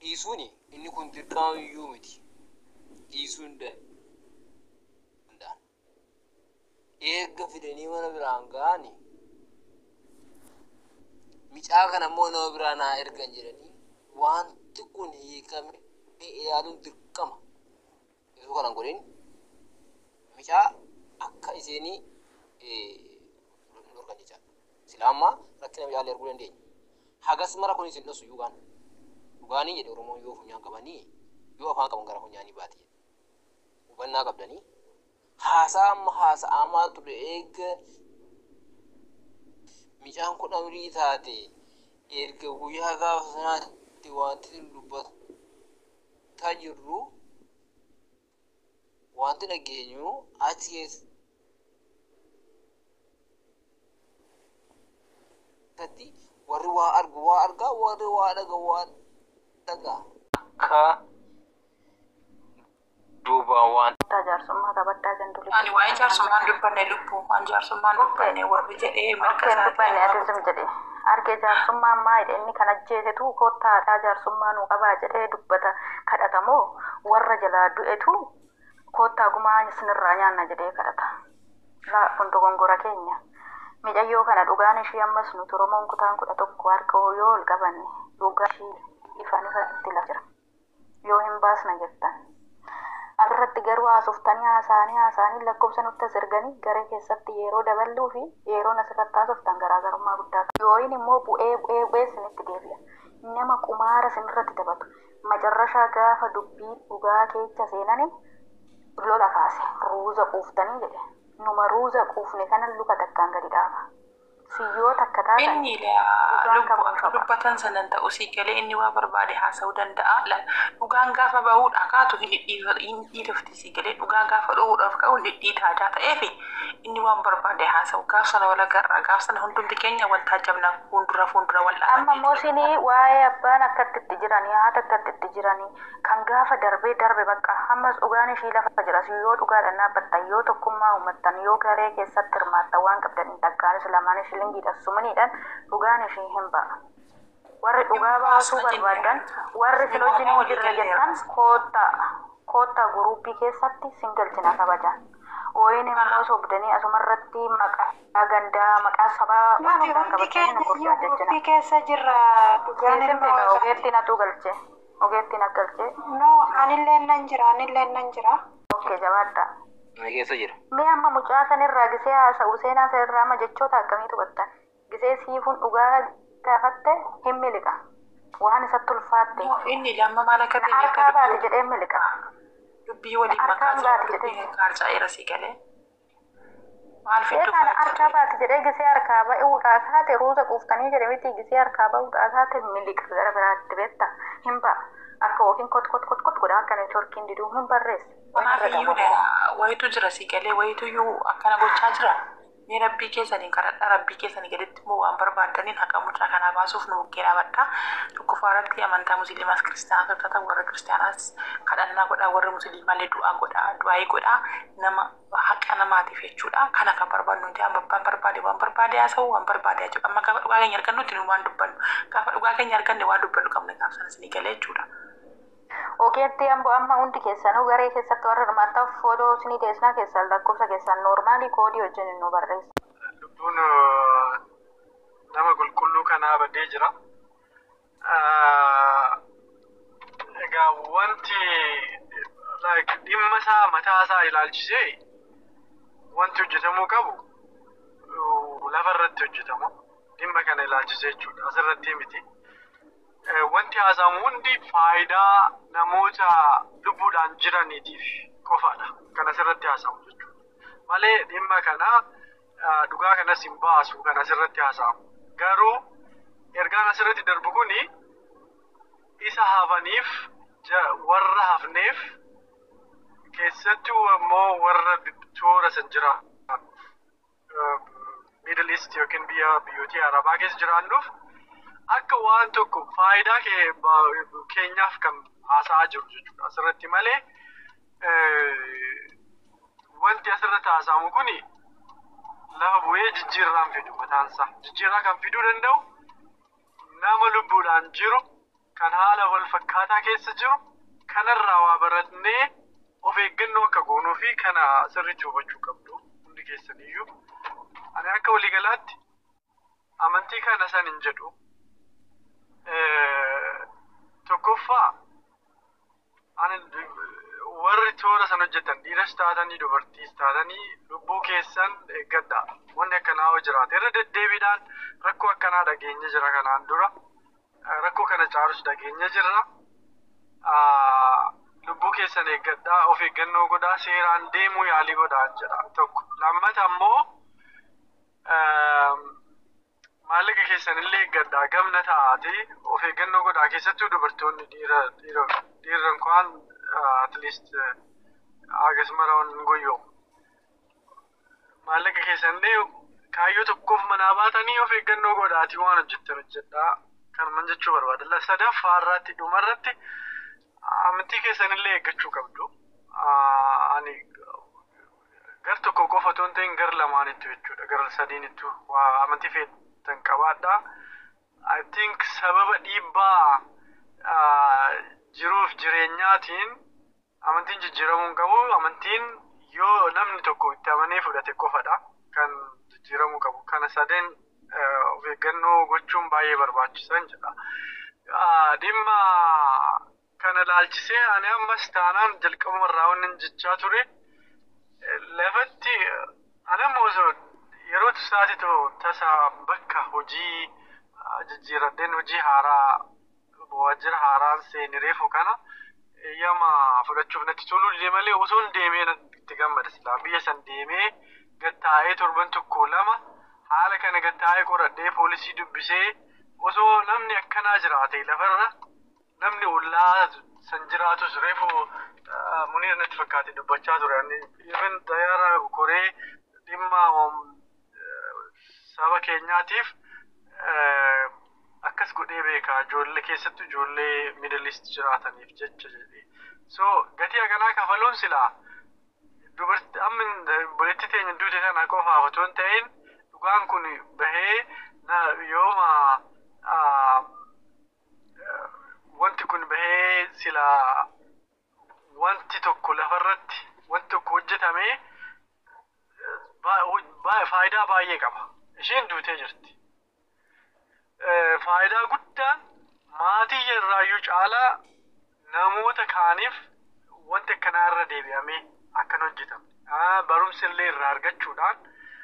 dhiisuuni inni kun dirqama iyyuu miti dhiisuu hin danda'an eegga fidanii mana biraan ga'ani micaa kana immoo nama biraa naa ergan jedhanii wanti kun hiikame ilaaluun dirqama osoo kanan godhin micaa akka iseenii dorgan jechaadha silaa ammaa rakkina micaalee arguu dandeenya hagas mara kun isin dhosu yuugaan dhugaanii jedhe oromoon yoo funyaan qabanii yoo afaan qaban gara funyaanii baate jedhe hubannaa qabdanii haasaa amma haasa'amaa ture eega micaan kun amrii taate erga guyyaa gaafa sanaatti wanti dubbataa jirru wanti dhageenyu achi keessatti warri waa argu waa argaa warri waa dhaga waa dhagaa akka duuba waan Kutaa jaarsummaa qabaddaa gandulii. Ani waa'ee jaarsummaan dubbanne lubbuu waan jaarsummaan dubbanne warri jedhee mirga Okkeen isaa dubbanne adeemsum jedhe. Argee jaarsummaan maayidha inni kan ajjeesetu kottaadhaa jaarsummaa nuu qabaa jedhee dubbata kadhatamoo warra jalaa du'etu kottaa gumaa sinirraa nyaanna jedhee kadhata. Laa kun dogongora keenya. Micayyoo kana dhugaan ishii ammas nuti Oromoon kutaan kudha tokko harka yoo ol qabanne dhugaa ishii ifaan ifa itti lafa jira. Yoo hin baasna jettan. Asirratti garuu haasoftanii haasa'anii haasa'anii lakkoofsa nutti as erganii garee keessatti yeroo daballuu fi yeroon asirratti haasoftan garaagarummaa guddaa qaba. Yooyin immoo bu'ee bu'ee bu'ee isinitti deebi'a. Nama qumaara isinirratti taphatu. Macarrashaa gaafa dubbii dhugaa keessa seenanii lola kaase. Ruuza quuftanii jedhe. Numa ruuza quufne kana luka takkaan gadi dhaaba. Siyyoo takka taatan Inni lubbu akka dubbatan sanan ta'u sii galee inni waa barbaade haasa'uu danda'a. La- Dhugaan gaafa bahuudha kaatu hin dhiirofti sii galee dhugaa gaafa dho'uudhaaf ka'u hin dhidhiitaadaa ta'eef inni waan barbaade haasa'u gaaf sana wal agarra gaaf sana hundumti keenya wal taajabna fuuldura fuuldura wal amma moosinii waa'ee abbaan akkatti itti jiranii haata akkatti itti jiranii kan gaafa darbee darbe bakka ammas dhugaan ishii lafa jira yoo dhugaadhaan dhaabbattan yoo tokkummaa uummattan yoo garee keessatti hirmaattan waan qabdaniin takkaanis lamaan shilingiidha sumaniidhaan dhugaan ishii hin ba'a. Warri dhugaa baasuu barbaadan warri sin wajjin hin jirre jettan koottaa koottaa guruuppii keessatti singalchina kabajan. Ooyin immoo sobdanii asumarratti maqaa gandaa maqaa sabaa Nuti waan hundi qabatanii keenya nama iyyuu gurgurtaa guruppii keessa jirra. Dhugaan Keessatti ilma waaqaa. ogeetti natu galche. Ogeetti na galche. No, anillee nan jira, anillee nan jira. Okkee jabaadha. Inni keessa jira. Mee amma mucaa sanirraa gisee haasa'u seenaa sanirraa amma jechoota akkamiitu battan? Gisee siifuun dhugaa gaafatte hin miliqa. Waan isatti ulfaatte. Inni lamma maal akka ta'e Harkaa akka baate dubbii jedhee miliqa. dubbii waliin harkaan makaa baate jiru jedhee. dubbii kaarca'eera sii galee. Maal Ee fidduu kana harkaa fudhachaa baate jedhee gisee harkaa ba'uudhaa kaate ruuza quuftanii jedhe miti gisee harkaa ba'uudhaa kaate miliqa gara biraatti beetta. Hin ba'a. Akka yookiin kot kot kot kot godha akka neetworkiin diduu hin barreesse. Kanaaf iyyuu wayitu jira sii galee wayitu iyyuu akkana gochaa jira. Mee rabbii keessaniin kadhadhaa rabbii keessanii gaditti immoo waan barbaadaniin haqa mucaa kanaa baasuuf nu bukkee dhaabadhaa. Tokkoffaa irratti amantaa musliimaas kiristaanaas hojjetan warra kiristaanaas kadhannaa godhaa warri musliimaallee du'aa godhaa du'aayii godhaa nama haqa namaatiif jechuudha. Kana kan barbaadnu nuti abbaan barbaade waan barbaade haasa'u waan barbaade jechuudha. Amma gaafa dhugaa keenya argannutti nu waan dubbannu gaafa dhugaa keenya arganne waan dubbannu qabne gaaf sana isinii galee jechuudha. Ogeetti ammoo amma hundi keessanuu garee keessatti warra hirmaattan footoo isinii teessinaa keessan lakkoofsa keessan noormaalii koodii wajjin nu barreessa. lubbuun eh, nama qulqulluu kanaa badee jira. Ah, Egaa wanti like, dhimma isaa mataa isaa ilaalchisee wanti hojjetamuu qabu uh, lafa irratti hojjetamu. Dhimma kana ilaalchisee jechuudha. Asirratti miti. Eh, Wanti haasa'amu hundi faayidaa namoota lubbuudhaan jiraniitiif qofaadha. Kan asirratti haasa'amu jechuudha. Malee dhimma kana ah, dhugaa kanas hin baasu kan asirratti haasa'amu. Garuu ergaan asirratti darbu kuni isa hafaniif ja- warra hafneef keessattuu ammoo warra bi- toora san jira. Middle East yookiin biyya biyyoota Arabaa keessa jiraannuuf akka waan tokko faayidaa kee- ba- keenyaaf kan haasa'aa jiru jechuudha. Asirratti malee eh, wanti asirratti haasa'amu kuni lafa bu'ee jijjiirraan fidu mataansaa. Jijjiirraa kan fiduu danda'u nama lubbuudhaan jiru kan haala wal fakkaataa keessa jiru kanarraa waa baratnee of eeggannoo akka goonuu fi kana sirriitti hubachuu qabdu hundi keessaniyyuu. Ani akka waliigalaatti amantii kana san hin jedhu. Eh, Tokkoffaa ani warri toora san hojjetan dhiiras taatanii dubartiis taatanii lubbuu keessan eeggadha. Wanni akkanaa yoo jiraate irra deddeebiidhaan rakkoo akkanaa dhageenya jira kanaan dura. Eh, Rakkoo kana caalus dhageenya jirra. Ah, Lubbuu keessan eeggadhaa of eeggannoo godhaa seeraan deemuu yaalii godhaa jedha tokko. Lammata ammoo ehm, maallaqa keessan illee eeggadhaa gamna ta'aati of eeggannoo godhaa keessattuu dubartoonni dhiira dhiira dhiirran kwaan at least hagas marawan hin goyyoomu. Maallaqa keessan illee kaayyoo tokkoof manaa baatanii of eeggannoo godhaatii waan hojjettan hojjedhaa kanuman jechuu barbaada. Sadaffaa irratti dhumarratti amantii keessan illee eeggachuu qabdu. Ah, Ani gar tokko qofa otoo hin ta'in gar lamaanittu jechuudha. Gar sadiinittu waa amantii feetan qabaadha. I think sababa dhiibbaa ah, jiruuf jireenyaatiin amantiin jijjiiramuu hin qabu. Amantiin yoo namni tokko itti amanee fudhate qofadha kan jijjiiramuu qabu. Kana sadeen eh, of eeggannoo gochuun baay'ee barbaachisan jedha. Ah, Dhimma kana laalchisee ani ammas taanaan jalqabuma irraa waan jechaa ture eh, lafatti eh, ani amma osoo yeroo isaatitu tasa bakka hojii ah, jijjiiradheen hojii haaraa waajjira haaraan seeni reefu kana eeyyama fudhachuuf natti toluu dide malee osoo hin deemee natti itti gammada silaa biyya san deemee gattaa'ee torban tokko lama haala kana gattaa'ee qoradhee poolisii dubbisee osoo namni akkanaa jiraate lafarra namni ollaa san jiraatus reefu ah, muniir natti fakkaate dubbachaa ture ani even xayyaara koree dhimma um, eh, saba keenyaatiif eh, akkas godhee beeka ijoollee keessattuu ijoollee middle east jiraataniif jecha jedhee so gatii akkanaa kafaluun silaa dubartii amma buletti teenya duute kana qofaaf otoo hin ta'in dhugaan kun bahee na yooma ah, wanti kun bahee sila wanti tokko lafarratti wanti tokko hojjetame ba- ba- faayidaa baay'ee qaba. Isheen duutee jirti. Eh, Faayidaa guddaan maatii irraayyuu caalaa namoota kaaniif wanti akkanaa irra deebi'amee akkan hojjetame. Ah, Barumsa illee irraa argachuudhaan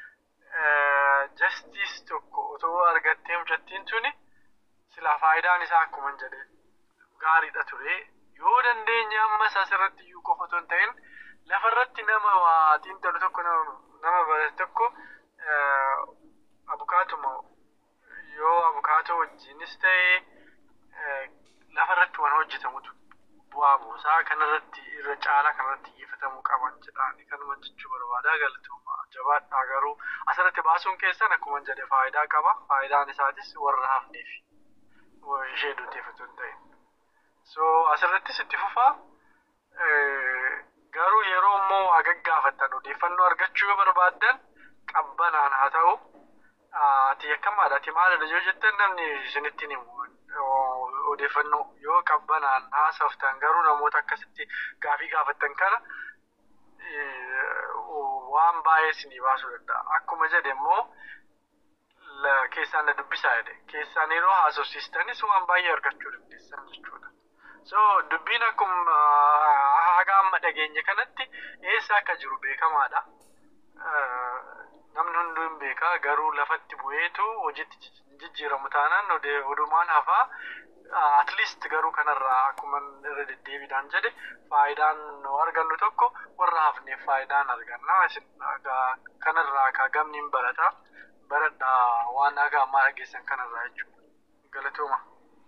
jastiis tokko otoo argattee mucattiin tuni silaa faayidaan isaa akkuma hin jedhe gaariidha ture. Yoo dandeenye ammas asirratti iyyuu qofa otoo hin ta'in lafarratti nama waa xiinxalu tokko nama nama barate tokko eh, abukaatuma yoo abukaatoo wajjinis ta'e eh, lafarratti waan hojjetamutu bu'aa buusaa kanarratti irra caalaa kanarratti xiyyeeffatamuu qaban jedhaan kanuma jechuu barbaada galatooma jabaadhaa garuu asirratti baasuun keessan akkuma hin jedhe faayidaa qaba faayidaan isaatis warra hafneef ishee duuteeffatu hin ta'in. So asirrattis itti fufaa eh, garuu yeroo immoo waa gaggaafattan odeeffannoo argachuu yoo barbaaddan qabbanaan haa ta'u ah, ati akkamaadha ati maalidha yoo jettan namni isinitti hin himu O- odeeffannoo yoo qabbanaan haasoftan garuu namoota akkasitti gaafii gaafattan kana eh, waan baay'ee isinii baasuu danda'a. Akkuma jedhe immoo la- keessaan na dubbisaa jedhe keessaan yeroo haasofsiistanis waan baay'ee argachuu dandeessan jechuudha. So dubbiin akkuma ah, haga amma dhageenye kanatti eessa akka jiru beekamaadha. Ah, Namni hunduu hin beeka garuu lafatti bu'eetu hojiitti jij- jijjiiramu taanaan ode- odumaan hafaa Ah, at least garuu kanarraa akkuma irra deddeebiidhaan jedhe faayidaan nu argannu tokko warra hafneef faayidaan arganna isin egaa kanarraa ka gamni hin barata baradhaa waan haga ammaa dhageessan kanarraa jechuudha galatooma.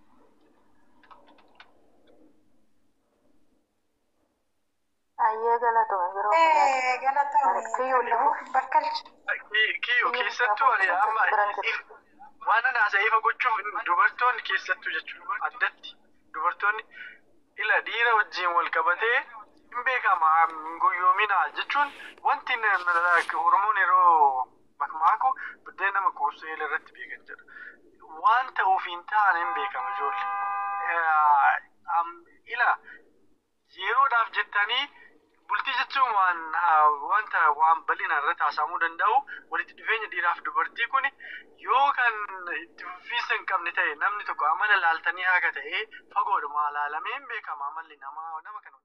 Ayyee galatoomi biroo Eh, galatoomii Kiyyoo lallabuu bakkalcha. Ki- Kiyyo keessattuu ani amma if- waan ana ifa gochuuf dubartoonni keessattuu jechuudha addatti dubartoonni ila dhiira wajjin wal qabatee hin beekama hin goyyoominaa jechuun wanti n- n- oromoon yeroo makmaaku buddeen nama kuusee irratti beekan jedha waan ta'uuf hin taane hin beekama ijoollee eh, am- ila yeroodhaaf jettanii bultii jechuun waan ah, wanta waan bal'ina irratti haasamuu danda'u walitti dhufeenya dhiiraaf dubartii kun yoo kan itti fufiinsa hin qabne ta'e namni tokko amala laaltanii haga ta'e fagoodhuma laalameen beekama amalli namaa nama kana